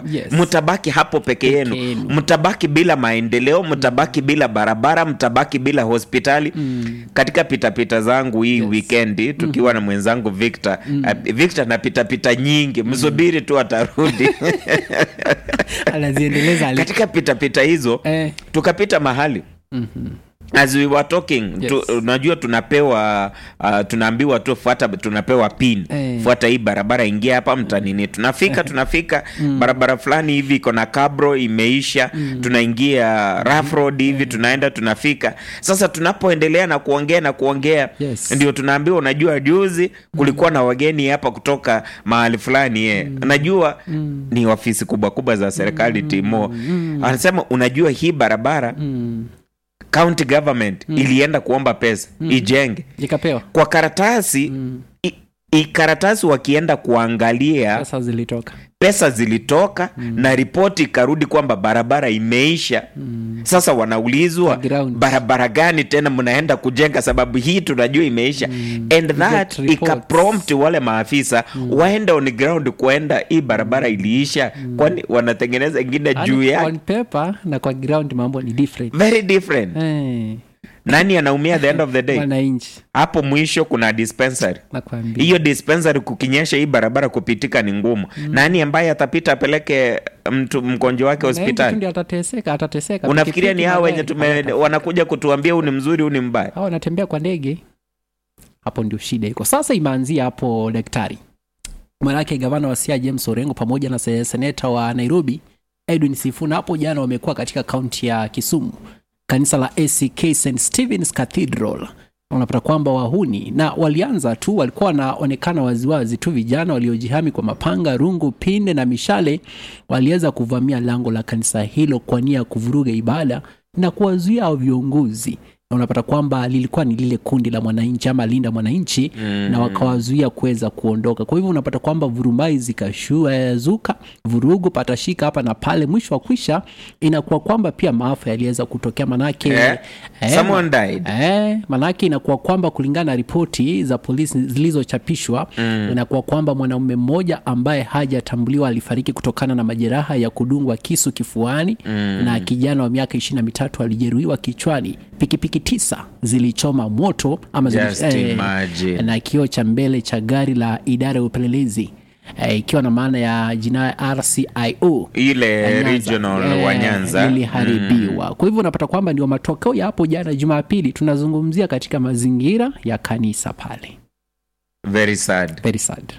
Yes. mtabaki hapo peke yenu yenu. mtabaki bila maendeleo mtabaki bila barabara mtabaki bila hospitali katika pitapita zangu hii Yes. wikendi tukiwa na mwenzangu victor uh, victor na pitapita nyingi msubiri tu atarudi anaziendeleza ali- katika pitapita hizo eh, tukapita mahali as we were talking Yes. tu, unajua tunapewa uh, tunaambiwa tu fuata tunapewa pin Eh. fuata hii barabara ingia hapa mtanini tunafika tunafika barabara fulani hivi iko na kabro imeisha tunaingia rough road hivi tunaenda tunafika sasa tunapoendelea na kuongea na kuongea Yes. ndio tunaambiwa unajua juzi kulikuwa na wageni hapa kutoka mahali fulani ye unajua ni ofisi kubwa kubwa za serikali timo anasema unajua hii barabara county government ilienda kuomba pesa ijenge ikapewa kwa karatasi i, i karatasi wakienda kuangalia sasa zilitoka pesa zilitoka na ripoti ikarudi kwamba barabara imeisha sasa wanaulizwa Ground. barabara gani tena mnaenda kujenga sababu hii tunajua imeisha and that reports. ikaprompt wale maafisa waende on ground kuenda hii barabara iliisha kwani wanatengeneza ingine juu Yaani, yake on paper na kwa ground mambo ni different very different eh, nani anaumia at the end of the day wananchi hapo mwisho kuna dispensary nakwambia hiyo dispensary kukinyesha hii barabara kupitika ni ngumu nani ambaye atapita apeleke mtu mgonjwa wake Wananchi tu hospitali ndio atateseka atateseka unafikiria ni Pikipiki, hao wenye magari, tume hawatafika. wanakuja kutuambia huu ni mzuri huu ni mbaya hao wanatembea kwa ndege hapo ndio shida iko sasa imeanzia hapo daktari manake gavana wa sia james orengo pamoja na se- seneta wa nairobi edwin sifuna hapo jana wamekuwa katika kaunti ya kisumu kanisa la ack st stephens cathedral unapata kwamba wahuni na walianza tu walikuwa wanaonekana waziwazi tu vijana waliojihami kwa mapanga rungu pinde na mishale waliweza kuvamia lango la kanisa hilo kwa nia ya kuvuruga ibada na kuwazuia hao viongozi na unapata kwamba lilikuwa ni lile kundi la mwananchi ama linda mwananchi mm. na wakawazuia kuweza kuondoka kwa hivyo unapata kwamba vurumai zikashuazuka vurugu patashika hapa na pale mwisho wa kwisha inakuwa kwamba pia maafa yaliweza kutokea manake Eh, eh, someone died. Eh, manake inakuwa kwamba kulingana na ripoti za polisi zilizochapishwa mm. inakuwa kwamba mwanaume mmoja ambaye hajatambuliwa alifariki kutokana na majeraha ya kudungwa kisu kifuani mm. na kijana wa miaka ishirini na mitatu alijeruhiwa kichwani pikipiki tisa zilichoma moto ama zili, Just imagine. na kioo cha mbele cha gari la idara ya upelelezi eh, ikiwa na maana ya jina rcio ile ya Nyanza. regional Eh, wa nyanza liliharibiwa kwa hivyo unapata kwamba ndio matokeo ya hapo jana jumapili tunazungumzia katika mazingira ya kanisa pale very sad very sad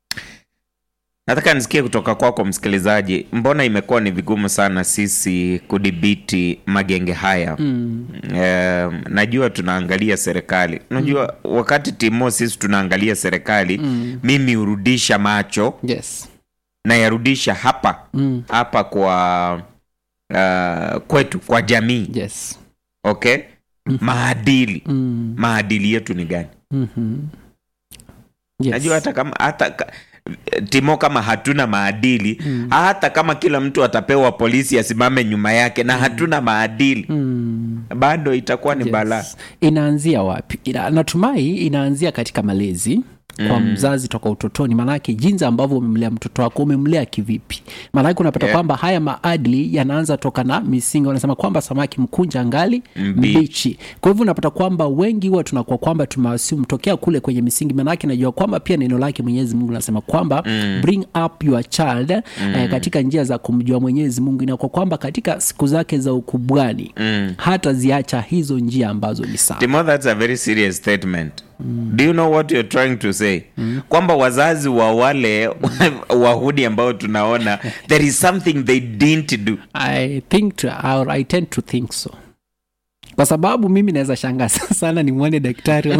nataka nisikie kutoka kwako msikilizaji mbona imekuwa ni vigumu sana sisi kudhibiti magenge haya mm. um, najua tunaangalia serikali unajua mm. wakati timo sisi tunaangalia serikali mm. mimi hurudisha macho yes nayarudisha hapa mm. hapa kwa uh, kwetu kwa jamii yes okay maadili mm. maadili yetu ni gani mm-hmm. yes. najua hata kama hata ka- timo kama hatuna maadili mm. hata kama kila mtu atapewa polisi asimame nyuma yake na hatuna maadili mm. bado itakuwa ni yes. balaa inaanzia wapi Ina, natumai inaanzia katika malezi kwa mm. mzazi toka utotoni maanake jinsi ambavyo umemlea mtoto wako umemlea kivipi maanake unapata Yeah. kwamba haya maadili yanaanza toka na misingi wanasema kwamba samaki mkunja ngali Mbichi. mbichi kwa hivyo unapata kwamba wengi huwa tunakuwa kwamba tumewasimu tokea kule kwenye misingi maanake najua kwamba pia neno lake mwenyezi mungu nasema kwamba mm. bring up your child mm. eh, katika njia za kumjua mwenyezi mungu inakuwa kwamba katika siku zake za ukubwani mm. hata ziacha hizo njia ambazo ni sawa timo that's a very serious statement do you know what you're trying to say kwamba wazazi wa wale wahudi ambao tunaona there is something they didn't do I think to, or I tend to think so kwa sababu mimi naweza shangaa sana nimwone daktari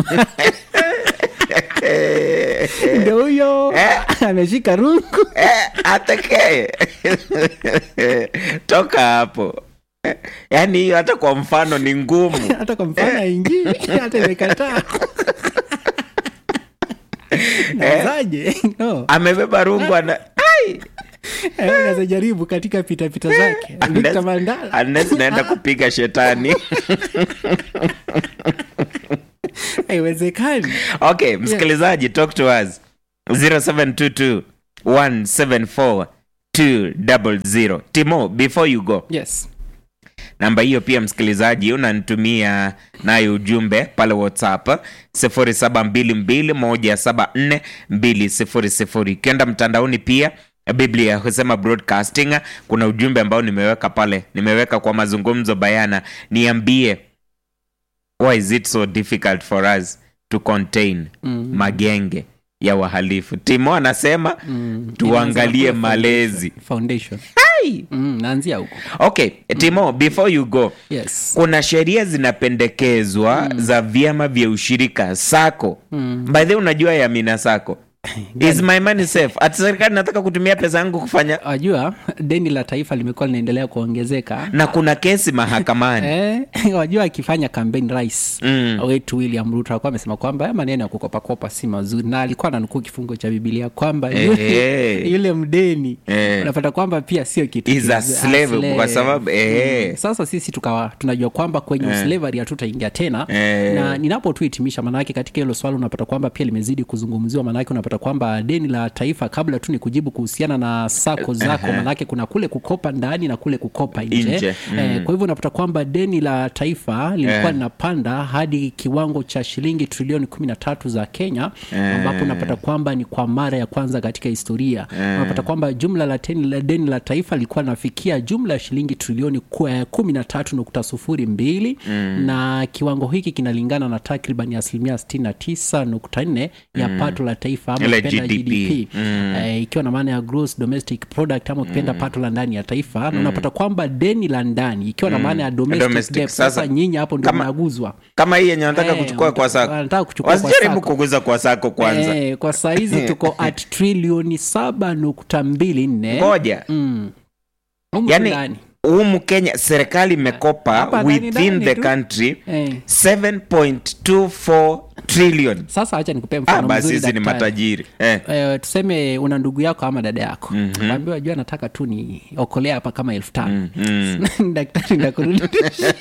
ndo huyo ameshika rungu Eh, atekee toka hapo Eh, yaani hiyo hata kwa mfano ni ngumu hata kwa mfano aingi hata imekataa nazaje no amebeba rungu ana ai Eh, unaweza jaribu katika pitapita zake Victor Unless- Mandala unless naenda kupiga shetani haiwezekani okay msikilizaji talk to us 0722 174 200 timo before you go yes namba hiyo pia msikilizaji unanitumia nayo ujumbe pale whatsapp 0722174200 ukienda mtandaoni pia biblia husema broadcasting kuna ujumbe ambao nimeweka pale nimeweka kwa mazungumzo bayana niambie why is it so difficult for us to contain Mm. magenge ya wahalifu timo anasema Mm. tuangalie Inaanza kuwa malezi foundation Hai! mm, naanzia huko okay timo before you go yes kuna sheria zinapendekezwa za vyama vya ushirika sako Mm. by the way, unajua ya mina sako is my money safe ati serikali nataka kutumia pesa yangu kufanya wajua deni la taifa limekuwa linaendelea kuongezeka na kuna kesi mahakamani Eh, wajua akifanya campaign rais Mm. wetu william ruto alikuwa amesema kwamba haya maneno ya kukopakopa si mazuri na alikuwa nanukuu kifungo cha bibilia kwamba yule, Eh. yule mdeni Eh. unapata kwamba pia sio kitu Is a kiz- slave, kwa sababu, eh. sasa sisi tukawa tunajua kwamba kwenye slavery hatutaingia tena Eh. na ninapo tu hitimisha maanake katika hilo swala unapata kwamba pia limezidi kuzungumziwa maanake unapata kwamba deni la taifa kabla tu ni kujibu kuhusiana na sako zako maanake kuna kule kukopa ndani na kule kukopa nje, Nje, Eh, kwa hivyo unapata kwamba deni la taifa lilikuwa Eh. linapanda hadi kiwango cha shilingi trilioni kumi na tatu za kenya ambapo unapata kwamba ni kwa mara ya kwanza katika historia unapata kwamba jumla la, teni, la deni la taifa lilikuwa linafikia jumla ya shilingi trilioni ku- eh, kumi na tatu nukta sufuri mbili na kiwango hiki kinalingana na takriban asilimia sitini na tisa nukta nne ya pato la taifa ama Ile ukipenda GDP. eh, ikiwa na maana ya gross domestic product ama ukipenda pato la ndani ya taifa na unapata kwamba deni la ndani ikiwa na maana ya domestic, Domestic. debt. Sasa, Sasa, nyinyi hapo ndio kama- mnaguzwa kama hii yenye wanataka Eh, kuchukua kwa sako wanataka kuchukua kwa wasijaribu sako. kuguza kwa sako kwanza Eh, kwa saizi tuko at trilioni saba nukta mbili nne ngoja Mm. Humu yani ndani. humu kenya serikali imekopa Hapa ndani within ndani the tu. country Eh. 7.24 trillion sasa hacha nikupea ah, mfano basi mzuri sisi ni daktari. matajiri eh. Eh, tuseme una ndugu yako ama dada yako mm-hmm. ambiwa jua nataka tu ni okolea hapa kama elfu tano daktari ndakurudisha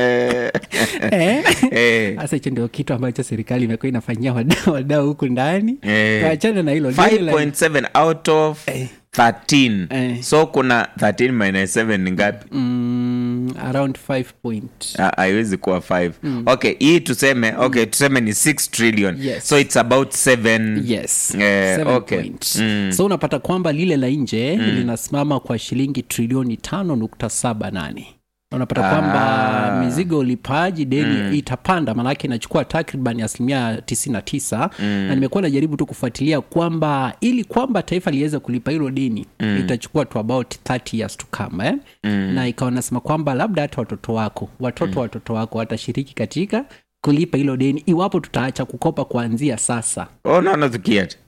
Eh? Eh. sasa hicho ndio kitu ambacho serikali imekuwa inafanyia wadau wadau huku ndani Eh. tuachane na hilo Deni la- 5.7 out of 13 Eh. so kuna 13 minus 7 ni ngapi mm, around 5 point Ah, haiwezi kuwa 5 okay hii tuseme okay tuseme ni 6 trillion Yes. so it's about 7 yes Eh, seven okay. point. Mm. so unapata kwamba lile la nje linasimama kwa shilingi trilioni tano nukta saba nane unapata kwamba mizigo ulipaji deni itapanda maanake inachukua takriban asilimia 99 na nimekuwa najaribu tu kufuatilia kwamba ili kwamba taifa liweze kulipa hilo deni itachukua to about 30 years to come eh? na ikawa nasema kwamba labda hata watoto wako watoto watoto wako watashiriki katika kulipa hilo deni iwapo tutaacha kukopa kuanzia sasa oh, naona tukiata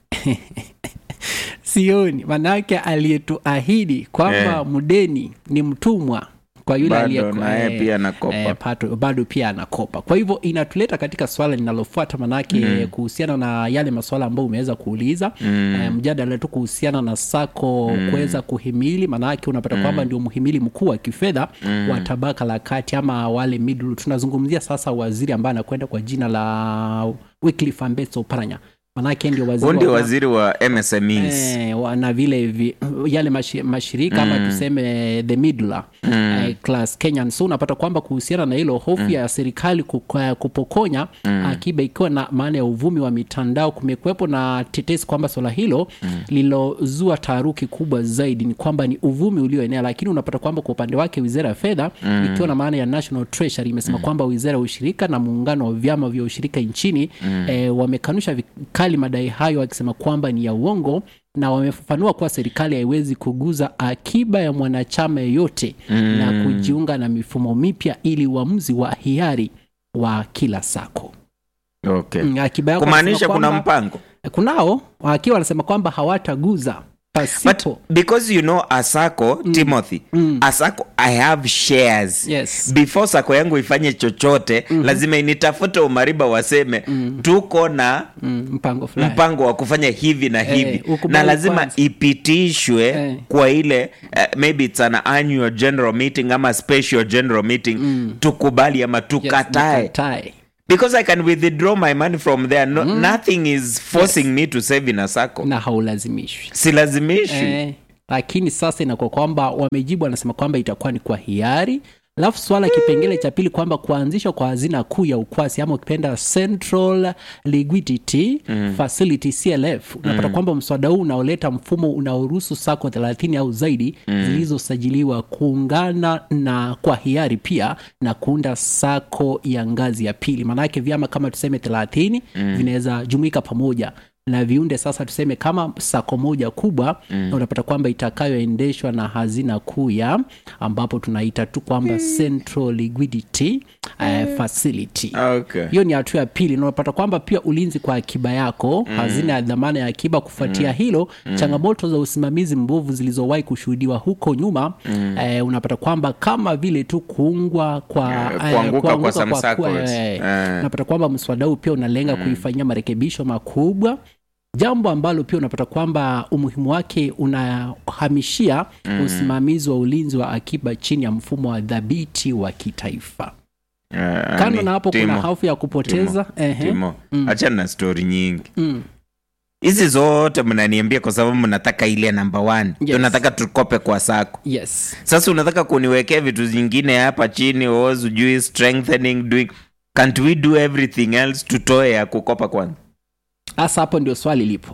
sioni manake aliyetuahidi kwamba Eh. mdeni ni mtumwa kwa yule Bado aliyeko- naye eh, pia anakopa. eh, pato- bado pia anakopa kwa hivyo inatuleta katika swala linalofuata manake mm. kuhusiana na yale maswala ambayo umeweza kuuliza mm. eh, mjadala tu kuhusiana na sako mm. kuweza kuhimili manake unapata mm. kwamba ndio mhimili mkuu wa kifedha mm. wa tabaka la kati ama wale middle tunazungumzia sasa waziri ambaye anakwenda kwa jina la Wycliffe Ambeso Oparanya manake ndio waziri huu ndio wa- waziri wa msmes Eh, wa- na vile vi, yale mashi, mashirika ama tuseme the middle eh, class Kenyan so unapata kwamba kuhusiana na hilo hofu ya serikali kuka- kupokonya akiba ikiwa na maana ya uvumi wa mitandao kumekuwepo na tetesi kwamba swala hilo lilozua taharuki kubwa zaidi ni kwamba ni uvumi ulioenea lakini unapata kwamba kwa upande wake wizara ya fedha ikiwa na maana ya national treasury imesema kwamba wizara ya ushirika na muungano wa vyama vya ushirika nchini eh, wamekanusha vikali madai hayo wakisema kwamba ni ya uongo na wamefafanua kuwa serikali haiwezi kuguza akiba ya mwanachama yeyote na kujiunga na mifumo mipya ili uamuzi wa hiari wa kila sako okay. Mm, akiba yako kumaanisha wanasema kuna kwamba- mpango kunao wakiwa wanasema kwamba hawataguza but pasipo because you know asako timothy asako i have shares Yes. before sako yangu ifanye chochote lazima initafute umariba waseme tuko na mm, mpango fulani mpango wa kufanya hivi na hivi ukubali na lazima kwanza. ipitishwe Eh. kwa ile uh, maybe it's an annual general meeting ama special general meeting tukubali ama Yes, tukatae nikatae. because i can withdraw my money from there no, nothing is forcing me to save in a sacco na haulazimishwi silazimishwi Eh, lakini sasa inakuwa kwamba wamejibu wanasema kwamba itakuwa ni kwa hiari alafu swala kipengele cha pili kwamba kuanzishwa kwa hazina kuu ya ukwasi ama ukipenda central liquidity mm. facility clf unapata mm. kwamba mswada huu unaoleta mfumo unaoruhusu sako 30 au zaidi mm. zilizosajiliwa kuungana na kwa hiari pia na kuunda sako ya ngazi ya pili maanake vyama kama tuseme 30 mm. vinaweza jumuika pamoja na viunde sasa tuseme kama sako moja kubwa mm. unapata kwamba itakayoendeshwa na hazina kuu ya ambapo tunaita tu kwamba mm. central liquidity uh, facility okay. hiyo ni hatua ya pili na unapata kwamba pia ulinzi kwa akiba yako mm. hazina ya dhamana ya akiba kufuatia mm. hilo mm. changamoto za usimamizi mbovu zilizowahi kushuhudiwa huko nyuma mm. eh, unapata kwamba kama vile tu kuungwa kwa Eh, kuanguka kwa some kuwa- circles. eh, Eh. unapata kwamba mswada huu pia unalenga mm. kuifanyia marekebisho makubwa jambo ambalo pia unapata kwamba umuhimu wake unahamishia mm. usimamizi wa ulinzi wa akiba chini ya mfumo wa dhabiti wa kitaifa Eh, kando ni- na hapo Timo, kuna hofu ya kupoteza ehe. Timo, achana na stori nyingi Mm. hizi zote mnaniambia kwa sababu mnataka ile namba one Yes. tunataka tukope kwa sako yes sasa unataka kuniwekea vitu zingine hapa chini o sijui strengthening doing can't we do everything else tutoe ya kukopa kwanza hasa hapo ndio swali lipo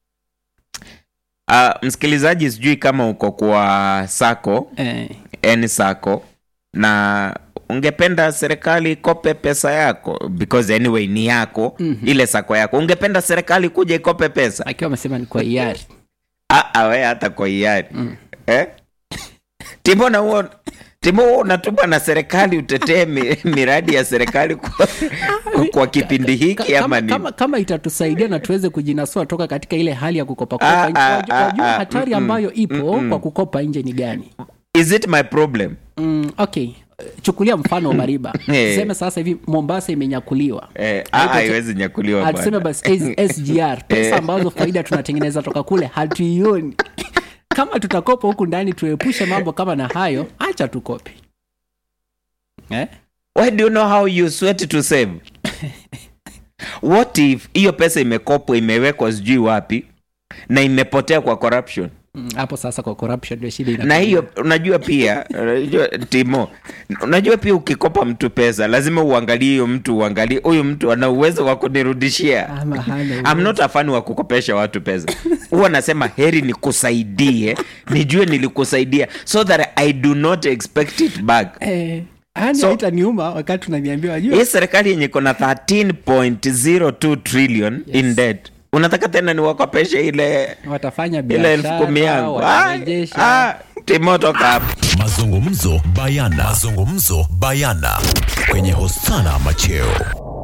uh, msikilizaji sijui kama uko kwa sako eh, n sako na ungependa serikali ikope pesa yako because anyway ni yako mm-hmm. ile sako yako ungependa serikali kuja ikope pesa akiwa amesema ni kwa hiari Ah, ah, we hata kwa hiari mm. eh? timo na huo timo huo unatuma na serikali utetee mi, miradi ya serikali kwa, kwa kipindi hiki Ka- ama kama, nini kama, kama itatusaidia na tuweze kujinasua toka katika ile hali ya kukopa Ah, kopa ah, wajua ah, wajua ah, hatari mm-mm, ambayo ipo mm-mm. kwa kukopa nje ni gani is it my problem mm, okay chukulia mfano wa mariba Eh. tuseme sasa hivi mombasa imenyakuliwa eh, ah, haiwezi nyakuliwa Ah, tuseme bwana. basi S- sgr pesa Eh. ambazo faida tunatengeneza toka kule hatuioni kama tutakopa huku ndani tuepushe mambo kama na hayo acha tukope eh? why do you know how you sweat to save what if hiyo pesa imekopwa imewekwa sijui wapi na imepotea kwa corruption Mm, hapo sasa kwa corruption ndio shida na inakuja. hiyo unajua pia unajua timo unajua pia ukikopa mtu pesa lazima uangalie hiyo mtu uangalie huyu mtu ana uwezo wa kunirudishia Ama hana I'm not a fan wa kukopesha watu pesa huwa nasema heri nikusaidie nijue nilikusaidia so that i do not expect it back Eh, yani So- haitaniuma wakati unaniambia wajua hii serikali yenye iko na 13.02 trillion Yes. in debt unataka tena niwakopeshe ile watafanya ile elfu kumi biashara yangu Ah, watarejesha ah, timo toka hapa mazungumzo bayana mazungumzo bayana kwenye hosana macheo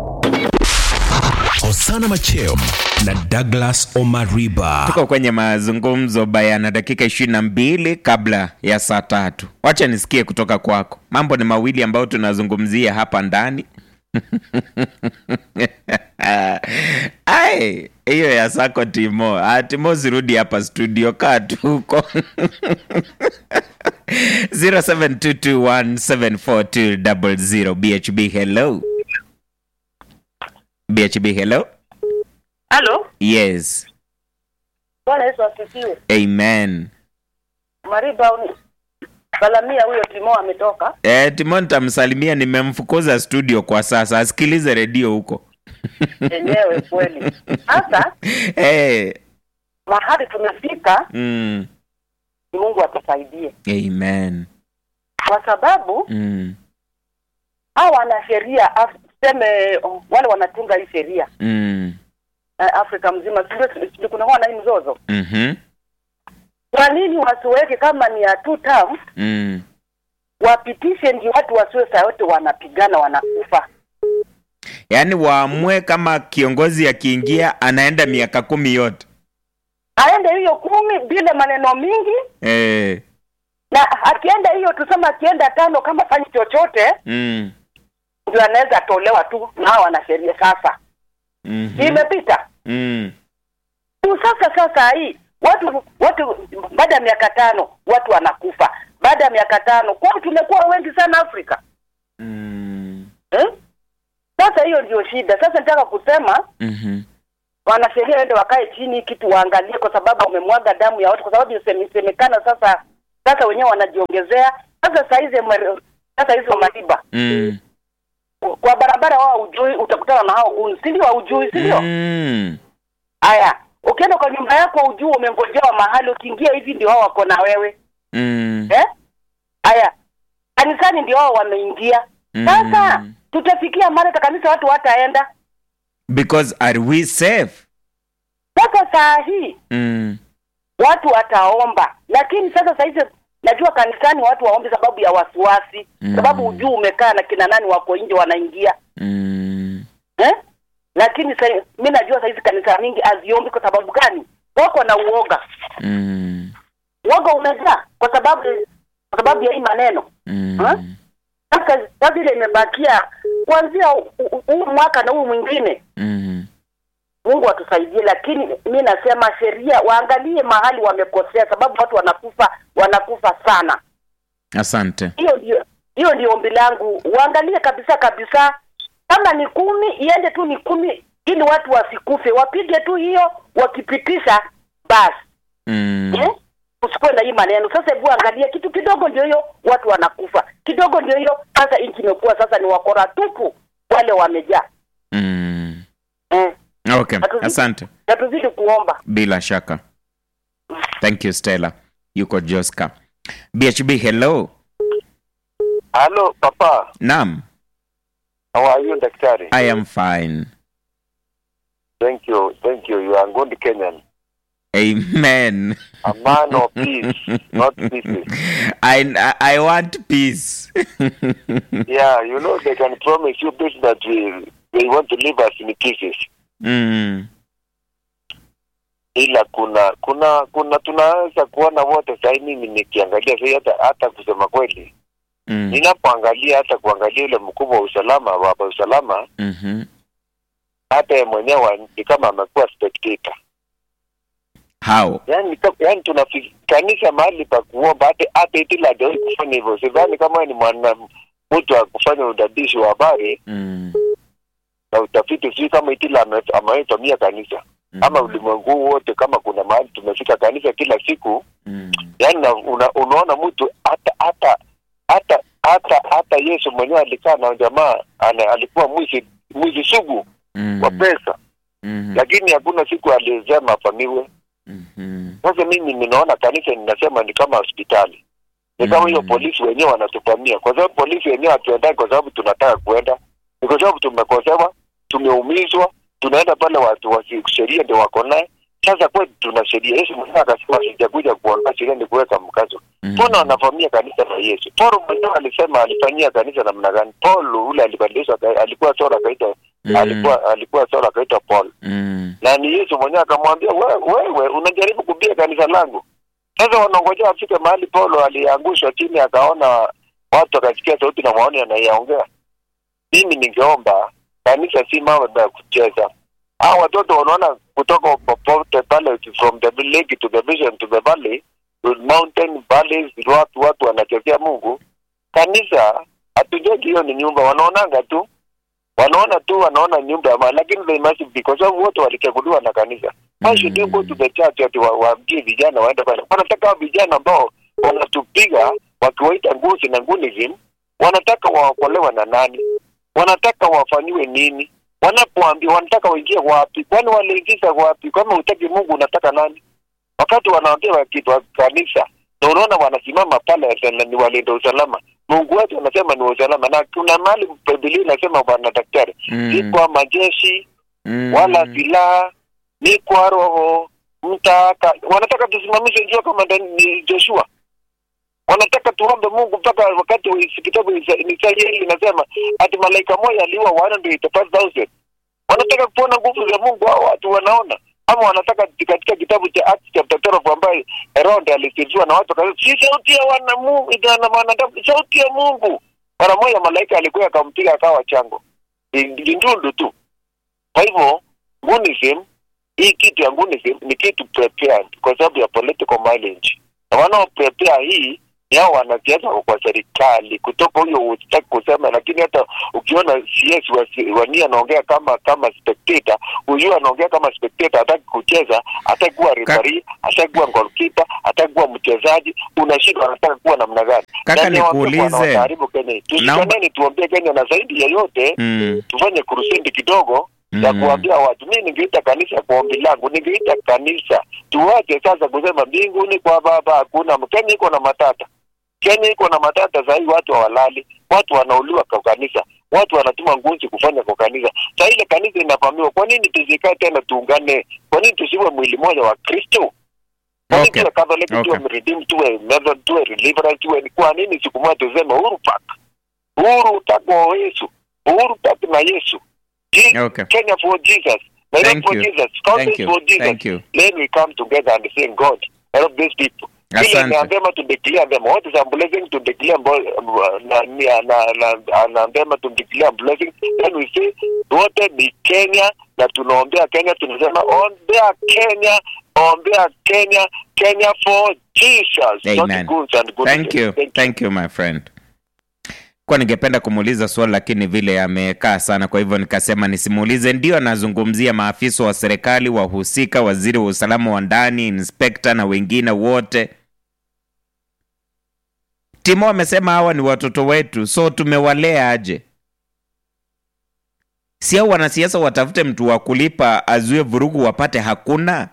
hosana macheo na douglas omariba tuko kwenye mazungumzo bayana dakika ishirini na mbili kabla ya saa tatu wacha nisikie kutoka kwako mambo ni mawili ambayo tunazungumzia hapa ndani ai hiyo ya sako timo ah, timo zirudi hapa studio kaa tu huko 0722174200 bhb hello bhb hello Halo, yes Bwana Yesu asifiwe. amen Mariba uni Balamia huyo Timo ametoka. Eh, Timon nitamsalimia, nimemfukuza studio kwa sasa, asikilize redio huko. Enyewe kweli. Sasa Eh, mahali tumefika, mm, ni Mungu atusaidie, amen. kwa sababu Mm, hao wana sheria af- tuseme oh, wale wanatunga hii sheria mm, eh, Afrika mzima, si ndio- si kunakuwa na hii mzozo. mhm, Kwa nini wasiweke kama ni ya two term, mm. wapitishe ndio watu wasiwe saa yote wanapigana wanakufa. Yaani waamue kama kiongozi akiingia anaenda miaka kumi yote. Aende hiyo kumi bila maneno mingi, Eh, na akienda hiyo tuseme, akienda tano kama fanyi chochote mm, ndio anaweza tolewa tu na hao wanasheria sasa. mhm, Imepita mm. tu sasa. Sasa hii watu watu baada ya miaka tano watu wanakufa, baada ya miaka tano kwani tumekuwa wengi sana Afrika Mm, eh? Sasa hiyo ndio shida. Sasa nataka kusema mhm, wanasheria wende wakae chini hii kitu waangalie, kwa sababu wamemwaga damu ya watu, kwa sababu isemekana sasa sasa wenyewe wanajiongezea sasa. Saizi mwe- sasa hizo mariba Mm. kwa barabara, wao ujui, utakutana na hao guni, si ndio? Haujui, si ndio? Mm. Haya, ukienda kwa nyumba yako ujue umengojewa mahali, ukiingia hivi ndio hao wako na wewe Mm. eh? Haya, kanisani ndio hao wameingia. Sasa Mm. tutafikia mahali hata kanisa watu wataenda. Because are we safe? Sasa saa hii Mm. watu wataomba, lakini sasa saa hizi najua kanisani watu waombe sababu ya wasiwasi Mm. sababu ujuu umekaa na kina nani wako nje wanaingia Mm. eh? Lakini sa, mi najua saa hizi kanisa mingi haziombi kwa sababu gani? Wako na uoga, Mm. uoga umejaa kwa sababu kwa sababu ya hii maneno Mm. sasa. Sasa ile imebakia kuanzia hu- hu- huu mwaka na huu mwingine Mm. Mungu atusaidie, lakini mi nasema sheria waangalie mahali wamekosea, sababu watu wanakufa wanakufa sana. Asante. Hiyo ndio hiyo ndio ombi langu, waangalie kabisa kabisa, kama ni kumi iende tu ni kumi, ili watu wasikufe, wapige tu hiyo, wakipitisha basi Mm. eh? Usikuwe na hii maneno sasa. Hebu angalia kitu kidogo, ndio hiyo watu wanakufa kidogo, ndio hiyo sasa. Nchi imekuwa sasa ni wakora tupu, wale wamejaa Mm. eh. Okay. Hatuzidi- Asante. na tuzidi kuomba. Bila shaka. Thank you Stella. Yuko Joska. BHB hello. Hello, Papa. Naam. How are you, Daktari? I am fine. Thank you. Thank you. You are a good Kenyan. Amen. A man of peace, not pieces. I I want peace. Yeah, you know, they can promise you peace that we, they want to leave us in pieces. mm. Ila kuna kuna kuna tunaweza kuona wote sahii, mimi nikiangalia sahii, hata hata kusema kweli, Mm. ninapoangalia hata kuangalia yule mkubwa wa usalama, baba usalama, Mhm. hata yeye mwenyewe ni kama amekuwa spectator. How? yani, ka- yani tunafikanisha mahali pa kuomba hata hata itila hajawahi kufanya hivyo. Sidhani kama wewe ni mwana mtu wa kufanya udadisi wa habari Mm. na utafiti, sijui kama itila ame- amewahi tumia kanisa ama ulimwengu huu wote, kama kuna mahali tumefika kanisa kila siku, Mm. yani na, una, unaona mtu hata hata hata hata hata Yesu mwenyewe alikaa na jamaa ana, alikuwa mwizi mwizi sugu Mm. wa pesa, Mhm. lakini hakuna siku aliyesema afamiwe. Mhm. Sasa mimi ninaona kanisa ninasema ni kama hospitali, ni kama hiyo Mm. polisi wenyewe wanatuvamia, kwa sababu polisi wenyewe hatuendani kwa sababu tunataka kuenda, ni kwa sababu tumekosewa, tumeumizwa, tunaenda pale watu wa sheria ndio wako naye. Sasa kwetu tuna sheria. Yesu mwenyewe akasema sijakuja kuondoa sheria, ni kuweka mkazo. Mbona wanavamia kanisa la Yesu? Paulo mwenyewe alisema alifanyia kanisa namna gani? Paul ule alibadilishwa, aka- alikuwa Saul akaitwa Mm. alikuwa alikuwa Saul akaitwa Paul Mm. na ni Yesu mwenyewe akamwambia wewe, wewe unajaribu kubia kanisa langu. Sasa wanangojea afike mahali Paulo aliangushwa chini, akaona watu akasikia sauti na maoni anayaongea. Mimi ningeomba kanisa si mambo ya kucheza. Hao watoto wanaona kutoka popote pale, from the lake to the vision to the valley to mountain valleys, watu watu wanachezea Mungu. Kanisa hatujengi hiyo ni nyumba, wanaonanga tu wanaona tu wanaona nyumba ya maana, lakini they must be kwa sababu wote walichaguliwa na kanisa. Why should you go to the church ati wa- waambie vijana waende pale? Wanataka hao vijana ambao wanatupiga wakiwaita nguzi na ngunism, wanataka waokolewe na nani? Wanataka wafanyiwe nini? Wanapoambia wanataka waingie wapi? Kwani waliingiza wapi? Kama hutaki Mungu unataka nani? Wakati wanaongea wa kitu wa kanisa na unaona wanasimama pale na ni walinda usalama. Mungu wetu anasema ni wa usalama, na kuna mahali Biblia inasema bwana daktari, Mm. si kwa majeshi Mm. wala silaha, ni kwa roho mtaka. Wanataka tusimamishe jua kama ndani- ni Joshua, wanataka tuombe Mungu mpaka wakati wa Isa- kitabu ni Israeli inasema ati malaika moja aliua 185,000 wanataka kuona nguvu za Mungu. Hao watu wanaona ama wanataka katika kitabu cha Acts chapter 12 ambaye Herode alisifiwa na watu wakasema si sauti ya wana Mungu, ina wanadamu, sauti ya Mungu. Mara moja malaika alikuwa akampiga akawa chango, ni ni ndundu tu. Kwa hivyo Gunism, hii kitu ya Gunism ni kitu prepared kwa sababu ya political mileage, na wanao prepare hii ni hao wanasiasa wa kwa serikali kutoka huyo hutaki kusema, lakini hata ukiona CS wa, wa nia anaongea kama kama spectator, huyu anaongea kama spectator, hataki kucheza, hataki kuwa referee, hataki kuwa goalkeeper, hataki kuwa mchezaji. Unashindwa, anataka kuwa namna gani? Kaka, Nani watu nikuulize. wanawaharibu Kenya? Tushikaneni, tuombee Kenya, na zaidi ya yote mm. tufanye kurusindi kidogo ya Mm. kuambia watu. Mi ningeita kanisa kwa ombi langu, ningeita kanisa, tuwache sasa kusema mbinguni kwa Baba hakuna. Kenya iko na matata, Kenya iko na matata sahii, watu hawalali, watu wanauliwa kwa kanisa, watu wanatuma ngunzi kufanya kwa kanisa. Saa ile kanisa inavamiwa, kwa nini tusikae tena tuungane? Kwa nini tusiwe mwili mmoja wa Kristo? Kwa nini Okay. tuwe Catholic, tuwe Okay. Redeemed, tuwe Methodist, tuwe Deliverance, tuwe kwa nini siku moja tuseme Uhuru Park, Uhuru Park wa Yesu, Uhuru Park na Yesu, Je- Okay. Kenya for Jesus, Nairobi Thank for you. Jesus, Thank Congress you. for Jesus. Thank you. Then we come together and sing God, help these people. Ile Asante. inaambema to declare them. What is a blessing to declare bo- na na na na anaambema to declare blessing. Then we say wote ni Kenya na tunaombea Kenya, tunasema ombea Kenya, ombea Kenya, Kenya for Jesus. not Amen. goods and good Thank you. Thank you. Thank you my friend. Kwa ningependa kumuuliza swali lakini vile amekaa sana, kwa hivyo nikasema nisimuulize. Ndio anazungumzia maafisa wa serikali wahusika, waziri wa usalama wa ndani, inspekta na wengine wote. Timo amesema hawa ni watoto wetu, so tumewalea aje? Si hao wanasiasa watafute mtu wa kulipa azuie vurugu wapate? Hakuna.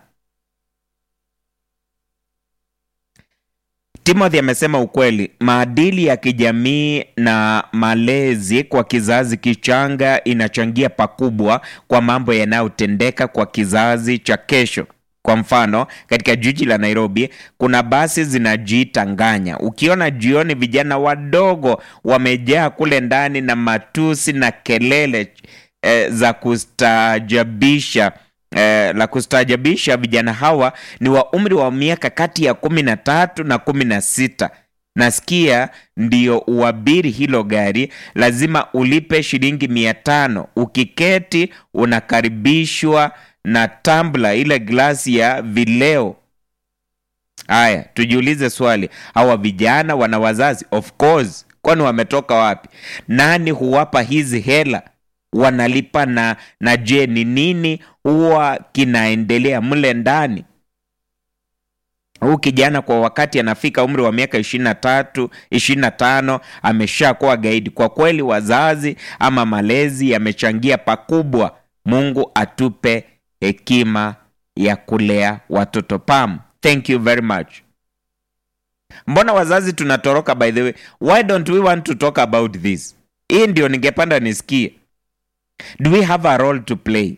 Timothy amesema ukweli, maadili ya kijamii na malezi kwa kizazi kichanga inachangia pakubwa kwa mambo yanayotendeka kwa kizazi cha kesho. Kwa mfano, katika jiji la Nairobi kuna basi zinajiita nganya. Ukiona jioni vijana wadogo wamejaa kule ndani na matusi na kelele eh, za kustaajabisha eh, la kustaajabisha. Vijana hawa ni wa umri wa miaka kati ya kumi na tatu na kumi na sita. Nasikia ndio uabiri hilo gari, lazima ulipe shilingi mia tano. Ukiketi unakaribishwa na tambla, ile glasi ya vileo. Haya, tujiulize swali, hawa vijana wana wazazi? Of course, kwani wametoka wapi? Nani huwapa hizi hela? Wanalipa na na je, ni nini huwa kinaendelea mle ndani? Huu kijana kwa wakati anafika umri wa miaka ishirini na tatu ishirini na tano ameshakuwa gaidi. Kwa kweli, wazazi ama malezi yamechangia pakubwa. Mungu atupe hekima ya kulea watoto. Pam, thank you very much. Mbona wazazi tunatoroka? By the way, why don't we want to talk about this? Hii ndio ningependa nisikie. Do we have a role to play?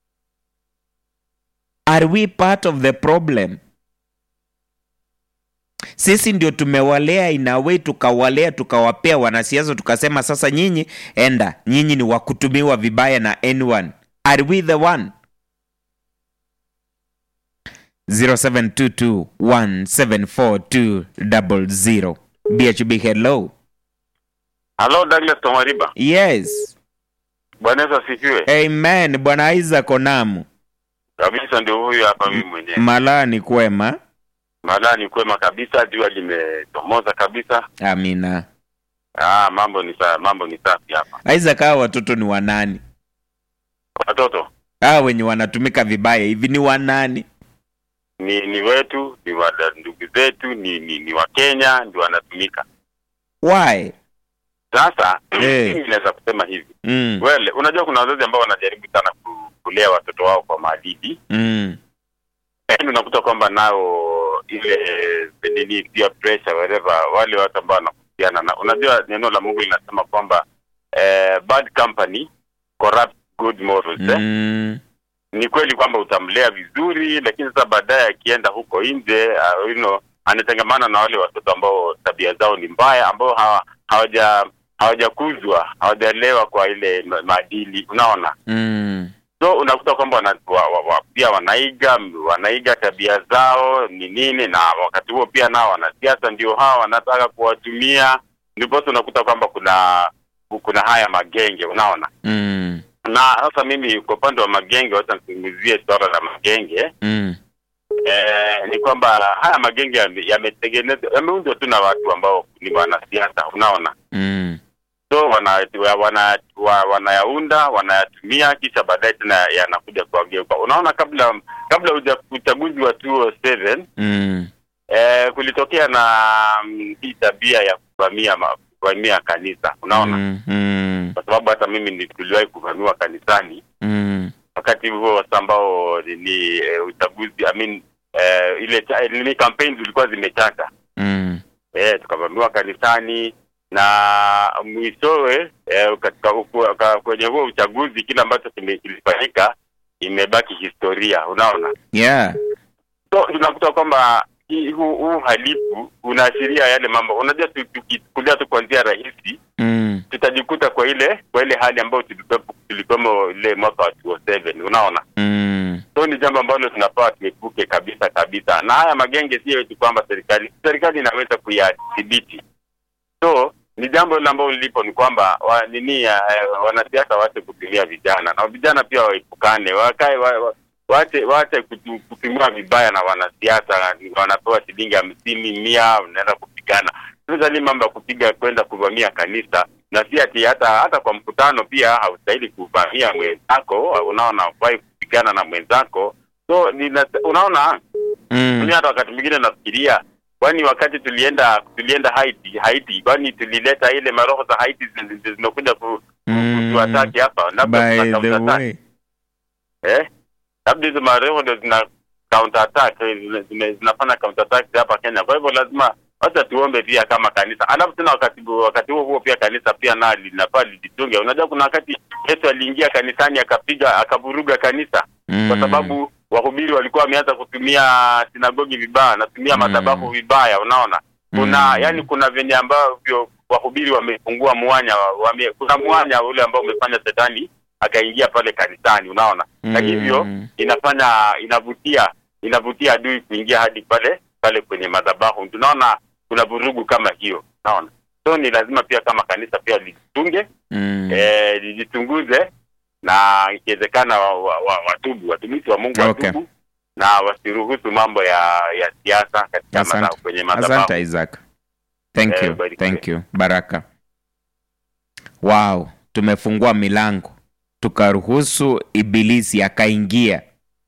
Are we part of the problem? Sisi ndio tumewalea inawe, tukawalea tukawapea wanasiasa, tukasema sasa nyinyi enda, nyinyi ni wakutumiwa vibaya na anyone. Are we the one? 0722174200 BHB hello. Halo Douglas Tomariba. Yes. Bwana Yesu asifiwe. Amen. Bwana Isaac Onamu. Kabisa ndio huyu hapa mimi mwenyewe. Malaa ni kwema. Malaa ni kwema kabisa, jua limechomoza kabisa. Amina. Ah, mambo ni sa, mambo ni safi hapa. Isaac, hawa watoto ni wanani? Watoto Hawa wenye wanatumika vibaya hivi ni wanani? ni ni wetu, ni wa ndugu zetu, ni ni, ni wa Kenya ndio wanatumika. Why? Sasa Eh. mimi naweza kusema hivi. Mm. Wele, unajua kuna wazazi ambao wanajaribu sana ku- kulea watoto wao kwa maadili. Mm. Yaani unakuta kwamba nao ile nini pia pressure whatever wale watu ambao wanakuhusiana na unajua neno la Mungu linasema kwamba eh, bad company corrupt good morals eh? Mm. Ni kweli kwamba utamlea vizuri, lakini sasa baadaye akienda huko nje uh, you know, anatengamana na wale watoto ambao tabia zao ni mbaya, ambao hawa, hawaja hawajakuzwa hawajalewa kwa ile ma- maadili, unaona Mm. so unakuta kwamba wana, wa, wa, wa, pia wanaiga wanaiga tabia zao ni nini, na wakati huo pia nao wanasiasa ndio hawa wanataka kuwatumia, ndiposa unakuta kwamba kuna kuna haya magenge, unaona. Mm. Na sasa mimi kwa upande wa magenge, wacha nizungumzie swala la magenge. Mm. eh, ni kwamba haya magenge yame- yametengenezwa yameundwa tu na watu ambao ni wanasiasa unaona Mm. so wana, wa- wana, wa, wanayaunda wanayatumia kisha baadaye tena yanakuja kuwageuka unaona kabla kabla uja- uchaguzi wa 2007 Mm. eh, kulitokea na mm, hii tabia ya kuvamia ma- kuvamia kanisa unaona Mm. Mm. kwa sababu hata mimi ni- tuliwahi kuvamiwa kanisani Mm. wakati huo sasa ambao ni, ni eh, uchaguzi I mean, eh, ile cha- ni campaign zilikuwa zimechacha Mm. eh, tukavamiwa kanisani na mwishowe eh, katika uku- ka- kwenye huo uchaguzi kile ambacho kime- kilifanyika imebaki historia unaona Yeah. so tunakuta kwamba hii- huu huu uhalifu unaashiria yale mambo unajua tu- tukichukulia tu kwa njia rahisi Mm. tutajikuta kwa ile kwa ile hali ambayo tulikuwepo tulikuwemo ile mwaka wa 2007 unaona Mm. so ni jambo ambalo tunafaa tuepuke kabisa kabisa na haya magenge sio eti kwamba serikali serikali inaweza kuyadhibiti so ni jambo lile ambalo lipo ni kwamba wa, nini eh, wanasiasa waache kutumia vijana na vijana pia waepukane wakae wa, wa, waache waache kutu- kutumiwa vibaya na wanasiasa wanapewa shilingi hamsini mia unaenda kupigana sasa ni mambo ya kupiga kwenda kuvamia kanisa na si ati hata hata kwa mkutano pia haustahili kuvamia mwenzako unaona hufai kupigana na mwenzako so nina, unaona Mm. mimi hata wakati mwingine nafikiria kwani wakati tulienda tulienda Haiti Haiti kwani tulileta ile maroho za Haiti zi- zi- zimekuja ku, Mm. kutuataki hapa labda By tuna the counter attack way. eh labda hizo maroho ndio zina counter attack eh, zina- zina- zinafanya counter attack hapa Kenya kwa hivyo lazima wacha tuombe pia kama kanisa alafu tena wakati wakati huo huo pia kanisa pia na linafaa lijitunge unajua kuna wakati Yesu aliingia kanisani akapiga akavuruga kanisa Mm. kwa sababu wahubiri walikuwa wameanza kutumia sinagogi vibaya wanatumia Mm. madhabahu vibaya unaona kuna Mm. yani kuna venye ambavyo wahubiri wamefungua mwanya wame, kuna mwanya ule ambao umefanya shetani akaingia pale kanisani unaona na Mm. hivyo inafanya inavutia inavutia adui kuingia hadi pale pale kwenye madhabahu tunaona kuna vurugu kama hiyo unaona so ni lazima pia kama kanisa pia lijitunge Mm. eh, lijichunguze na ikiwezekana wa, wa, wa, watubu watumishi wa Mungu Okay. watubu na wasiruhusu mambo ya ya siasa katika Asante. madhabahu kwenye madhabahu. Asante Isaac. Thank Eh, you. barikiwe. Thank you. Baraka. Wow, tumefungua milango tukaruhusu ibilisi akaingia.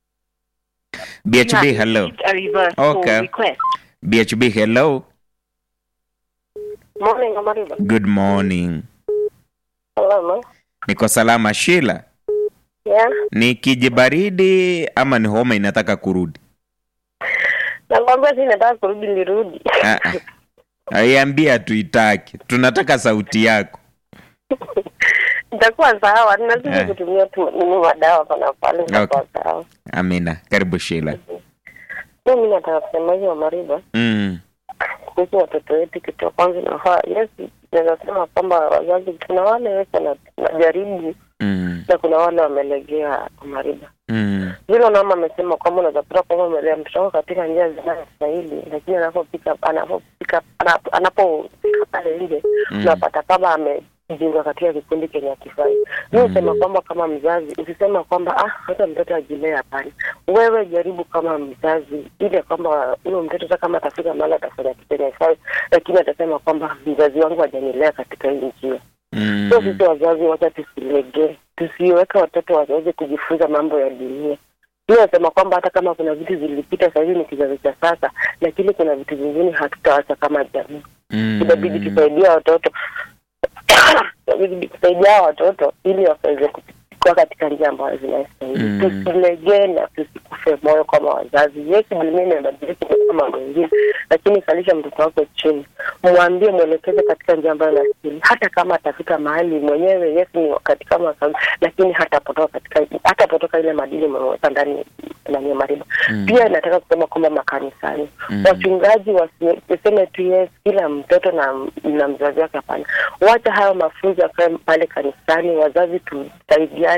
BHB hello. A reverse Okay. call request. BHB hello. Morning, Amariba. Good morning. Hello, ma. Niko salama Sheila. Yeah. Ni kijibaridi ama ni homa inataka kurudi? Nakwambia si nataka kurudi nirudi. Ah, ah. Aiambia tuitaki. Tunataka sauti yako. Itakuwa sawa. Ninazidi Eh. kutumia tu nini madawa pana pale itakuwa sawa. Amina. Karibu Sheila. Mimi nataka kusema hiyo Amariba Mm. kuhusu watoto wetu kitu ya kwanza inafaa. Yes, naweza sema kwamba wazazi kuna wale Yesu anajaribu Mm. na kuna wale wamelegea Amariba. Mm. vile mama amesema kwamba unaweza kuta kwamba umelea mtoto wako katika njia zinazostahili, lakini anapopika anapopika anap- anapofika pale nje Mm. unapata kama amejiunga katika kikundi kenye akifai. Mi husema kwamba kama mzazi usisema kwamba ah, hata mtoto ajilee. Hapana, wewe jaribu kama mzazi, ili kwamba huyo mtoto hata kama atafika mahali atafanya kitu kenye akifai, lakini atasema kwamba mzazi wangu hajanilea katika hii njia. Mm. So sisi wazazi, wacha tusilegee, tusiweke watoto waweze kujifunza mambo ya dunia. Mimi nasema kwamba hata kama kuna vitu zilipita, sasa hivi ni kizazi cha sasa, lakini kuna vitu vingine hatutaacha kama jamii. Mm. Inabidi tusaidia watoto inabidi kusaidia hawa watoto ili waweze kuwa katika njia ambayo zinastahili. Mm. Tusilegee na tusikufe moyo kama wazazi. Yes, dunia imebadilika kwa mambo mengine, lakini kalisha mtoto wako chini, mwambie, mwelekeze katika njia ambayo inastahili. Hata kama atafika mahali mwenyewe, yes, ni katika mwaka, lakini hatapotoka katika hatapotoka ile madini umeweka ndani ndani ya mariba. Mm. Pia nataka kusema kwamba makanisani Mm. wachungaji wasi- waseme tu yes, kila mtoto na, na mzazi wake. Hapana, wacha hayo mafunzo yakae pale kanisani. Wazazi tusaidiane,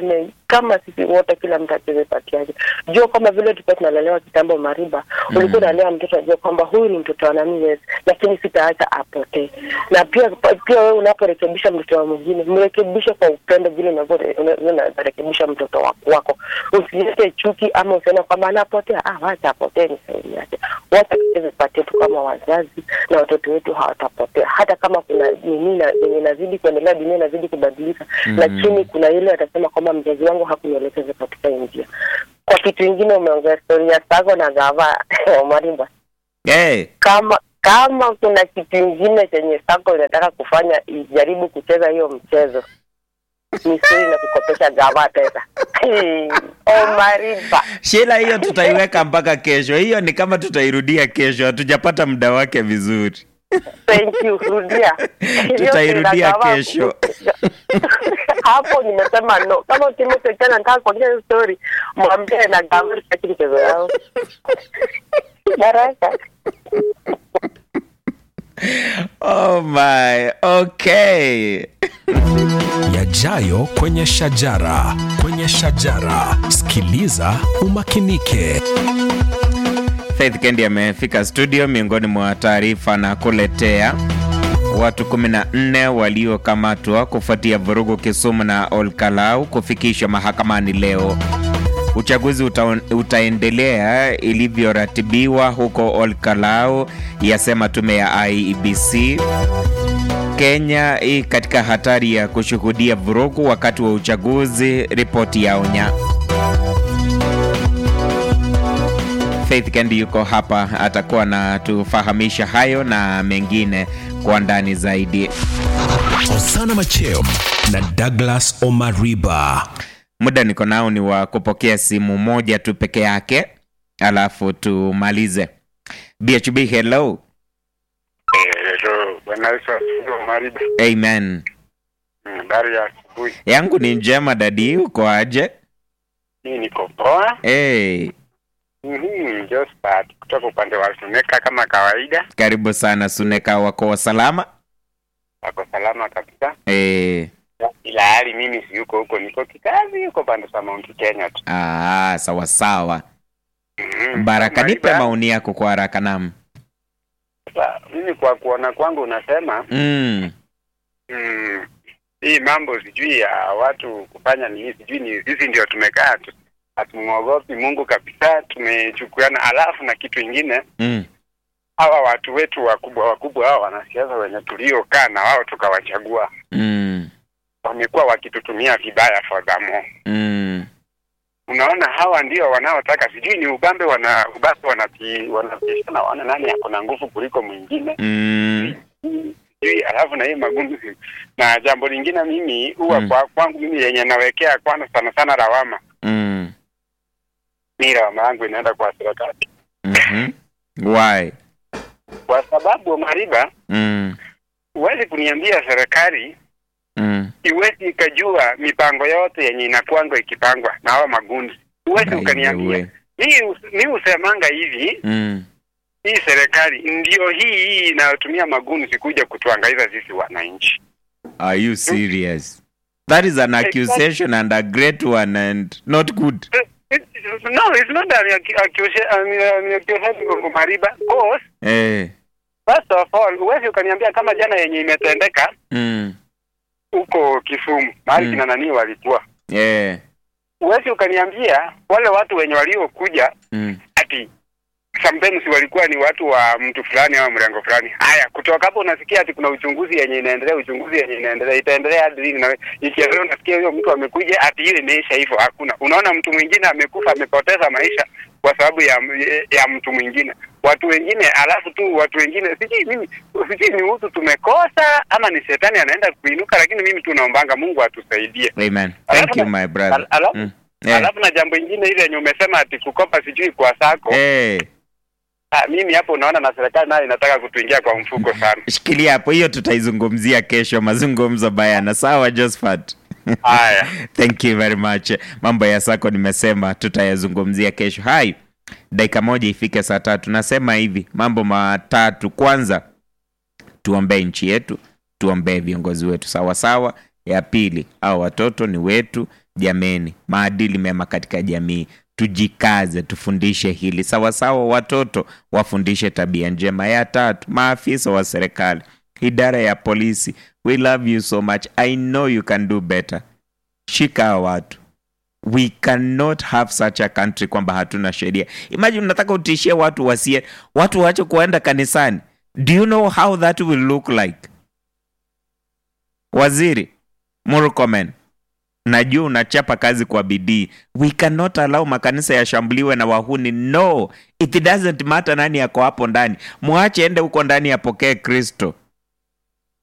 kama sisi wote kila mtu acheze pati yake jua kwamba vile tulikuwa tunalelewa kitambo mariba ulikuwa unalea mtoto ajua kwamba huyu ni mtoto wa nani yes lakini sitaacha apotee na pia pia wewe unaporekebisha mtoto wa mwingine mrekebishe kwa upendo vile unavyo- unavyo- unarekebisha mtoto wako wako usilete chuki ama usione kwamba anapotea ah wacha apotee ni sauri yake wote tucheze pati yetu kama wazazi na watoto wetu hawatapotea hata kama kuna nini na yenye inazidi kuendelea dunia inazidi kubadilika lakini kuna ile atasema kwamba mzazi wangu hakunielekeza katika hii njia kwa kitu ingine umeongea stori ya sago na gava marimba hey, kama kama kuna kitu ingine chenye sako inataka kufanya ijaribu kucheza hiyo mchezo ni siri na kukopesha gava pesa omariba shila hiyo tutaiweka mpaka kesho hiyo ni kama tutairudia kesho hatujapata muda wake vizuri thank you rudia Tutairudia Hiyo gava- kesho. hapo nimesema no kama Timothy tena nataka kuongea hiyo story mwambie na gava sitaki mchezo yao baraka oh my okay yajayo kwenye shajara kwenye shajara sikiliza umakinike faith kendi amefika studio miongoni mwa taarifa na kuletea watu 14 waliokamatwa kufuatia vurugu kisumu na olkalau kufikishwa mahakamani leo uchaguzi uta, utaendelea ilivyoratibiwa huko olkalau yasema tume ya iebc kenya i katika hatari ya kushuhudia vurugu wakati wa uchaguzi ripoti yaonya Faith Kendi yuko hapa, atakuwa na tufahamisha hayo na mengine kwa ndani zaidi. osana macheo na douglas omariba Muda niko nao ni wa kupokea simu moja tu peke yake, alafu tumalize. BHB, hello. Hello, Bwana Yesu asifiwe Mariba. Amen. Mm, Habari ya asubuhi. Yangu ni njema dadi, uko aje? Mimi niko poa. Hey, Mhm, Josephat kutoka upande wa Suneka kama kawaida. karibu sana Suneka, wako wa salama? Wako salama kabisa. Hey. Ila hali mimi si yuko huko, niko kikazi huko pande za Mount Kenya tu. Ah, sawa sawa. Mhm. Baraka, nipe Mariba, maoni yako kwa haraka. Nam. sasa, Mimi kwa kuona kwangu unasema Mm. mm, hii mambo sijui ya watu kufanya nini, sijui ni sisi ndio tumekaa tu hatumwogopi Mungu kabisa, tumechukuana. Alafu na kitu ingine Mm. hawa watu wetu wakubwa wakubwa hawa wanasiasa wenye tuliokaa na wao tukawachagua Mm. wamekuwa wakitutumia vibaya fadhamo. Mm. Unaona, hawa ndio wanaotaka sijui ni ubambe, wana ubambe wanati wanapishana, waona nani ako na nguvu kuliko mwingine Mm. sijui. Alafu na hii magumzi na jambo lingine, mimi huwa Mm. kwa kwangu mimi yenye nawekea kwanza sana sana lawama, Mm. mi lawama yangu inaenda kwa serikali, Mhm. Why? kwa sababu Mariba, Mm. huwezi kuniambia serikali Mm. iwezi ikajua mipango yote yenye inakwanga ikipangwa na hawa magundi. Huwezi By the ukaniambia way. mi mi husemanga hivi, Mm. hii serikali ndio hii hii inayotumia magundi kuja kutuangaiza sisi wananchi. Are you serious? That is an accusation and a great one and not good. It- it- No, it's not an accu- accusa- an- an accusation of Mariba. Because, Eh. first of all, huwezi ukaniambia kama jana yenye imetendeka Mm. huko Kisumu mahali Mm. kina nani walikuwa, Yeah. huwezi ukaniambia wale watu wenye waliokuja Mm. ati sometimes walikuwa ni watu wa mtu fulani ama mrengo fulani. Haya, kutoka hapo unasikia ati kuna uchunguzi yenye inaendelea, uchunguzi yenye inaendelea, itaendelea hadi lini? Na ikiendelea unasikia huyo mtu amekuja ati hiyo imeisha hivyo. Hakuna, unaona mtu mwingine amekufa, amepoteza maisha kwa sababu ya ya mtu mwingine, watu wengine, alafu tu watu wengine, sijui mimi, sijui ni utu tumekosa ama ni shetani anaenda kuinuka, lakini mimi tu naombanga Mungu atusaidie. Amen. Alafu Thank you na- my brother. al- alafu- Mm. Eh. Alafu na jambo ingine ile yenye umesema ati kukopa sijui kwa sako Eh. Ah, mimi hapo unaona na serikali nayo inataka kutuingia kwa mfuko sana. Shikilia hapo, hiyo tutaizungumzia kesho, mazungumzo bayana. Sawa Josephat. Haya. Thank you very much. Mambo ya sako nimesema tutayazungumzia kesho. Hai, dakika moja ifike saa tatu. Nasema hivi mambo matatu. Kwanza, tuombee nchi yetu, tuombee viongozi wetu sawa sawa. ya pili au watoto ni wetu jameni maadili mema katika jamii tujikaze tufundishe hili sawasawa watoto wafundishe tabia njema ya tatu maafisa wa serikali idara ya polisi we love you so much i know you can do better shika hawa watu we cannot have such a country kwamba hatuna sheria imagine unataka utishie watu wasie watu waache kuenda kanisani do you know how that will look like waziri murkomen najua unachapa kazi kwa bidii we cannot allow makanisa yashambuliwe na wahuni no it doesn't matter nani yako hapo ndani mwache ende huko ndani apokee kristo